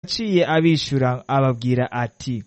yaciye abishura ababwira ati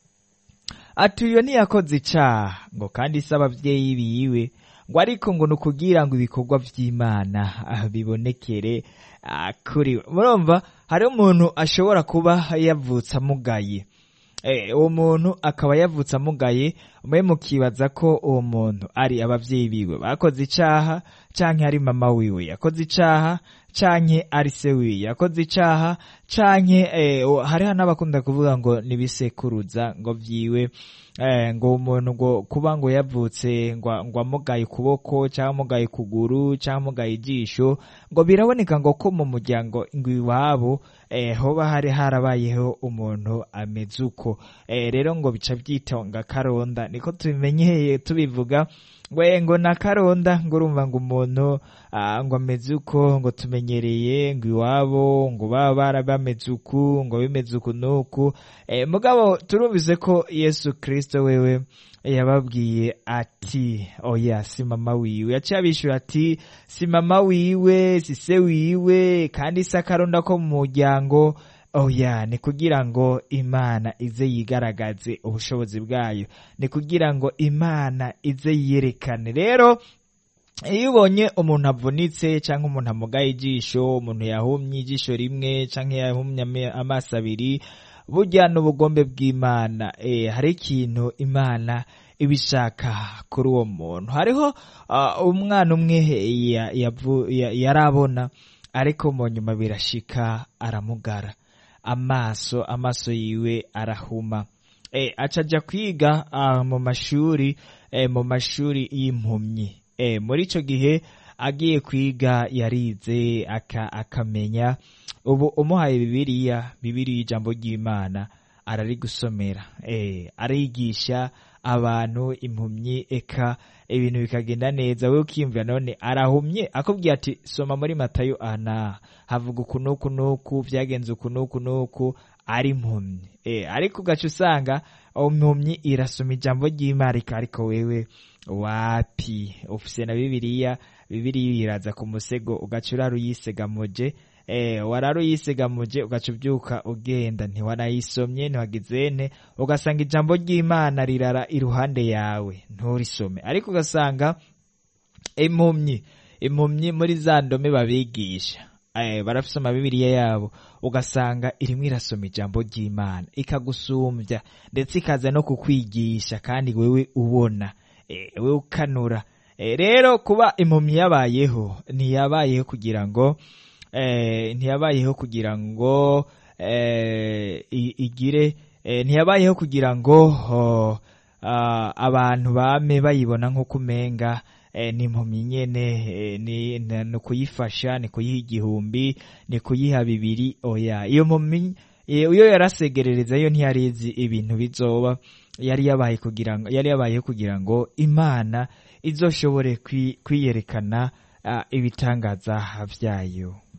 ati uyo ntiyakoze icaha ngo kandi se abavyeyi biwe ngo ariko ngo ni ukugira ngo ibikorwa vy'imana ah, bibonekere ah, kuri we murumva hari umuntu ashobora kuba yavutse amugaye Eh, uwo muntu akaba yavutse amugaye mwe mukibaza ko uwo muntu ari abavyeyi biwe bakoze icaha canke ari mama wiwe yakoze icaha canke ari se wiwe yakoze icaha canke eh, o- hariho n'abakunda kuvuga ngo nibisekuruza ngo vyiwe eh, ngo umuntu ngo kuba ngo yavutse ngo ngo amugaye ukuboko cyangwa amugaye ukuguru cyangwa amugaye ijisho ngo biraboneka ngo ko mu muryango ngo iwabo eh, hoba hari harabayeho umuntu ameze uko eh, rero ngo bica byitonga karonda niko tubimenyeye tubivuga we ngo na karonda ngo urumva ngo umuntu ah, ngo ameze uko ngo tumenyereye ngo iwabo ngo baba bara bameze uku ngo bimeze uku nuku eh, mugabo turumvise ko yesu kristo wewe yababwiye ati oya si mama wiwe yaciye abishura ati si mama wiwe si se wiwe kandi si akaronda ko mu muryango oya ni kugira ngo imana ize yigaragaze ubushobozi bwayo ni kugira ngo imana ize yiyerekane rero iyo ubonye umuntu avunitse cyangwa umuntu amugaye ijisho umuntu yahumye ijisho rimwe cyangwa yahumye ame- amaso abiri burya n'ubugombe bw'imana eh, hari ikintu imana ibishaka kuri uwo muntu hariho ah, umwana umwe ya- yavu- ya- yarabona ariko mu nyuma birashika aramugara amaso amaso yiwe arahuma eh, aca aja kwiga ah, mu mashuri eh, mu mashuri y'impumyi eh, muri ico gihe agiye kwiga yarize aka, akamenya ubu umuhaye bibiliya bibiliya ijambo ry'imana ararigusomera eh, arigisha abantu impumyi eka ibintu bikagenda neza we ukiyumvira none arahumye akubwiye ati soma muri matayo ana havuga uku nuku nuku vyagenze uku nuku nuku ari impumyi eh, ariko ugaca usanga impumyi irasoma ijambo ry'imana ariko ariko wewe wapi ufise na bibiliya bibiliya iraza ku musego ugaca urara uyisegamuje eh, warara uyisegamuje ugaca ubyuka ugenda ntiwanayisomye ntiwagizene ugasanga ijambo ry'imana rirara iruhande yawe nturisome ariko ugasanga impumyi impumyi muri za ndome babigisha eh, barafise amabibiriya yabo ugasanga irimwo irasoma ijambo ry'imana ikagusumbya ndetse ikaza no kukwigisha kandi wewe ubona eh, wewe ukanura eh, rero kuba impumyi yabayeho ntiyabayeho kugira ngo eh, ntiyabayeho kugira ngo eh, i- igire eh, ntiyabayeho kugira ngo oh, ah, abantu bame bayibona nk'uko umenga eh, ni impumyi nyene eh, ni ni- ni kuyifasha ni kuyiha igihumbi ni kuyiha bibiri oya iyo mpumyi eh, iyo yarasegerereza yo ntiyarizi ibintu bizoba yari yabaye kugira ngo yari yabayeho kugira ngo imana izoshobore kwi- kwiyerekana ah, ibitangaza vyayo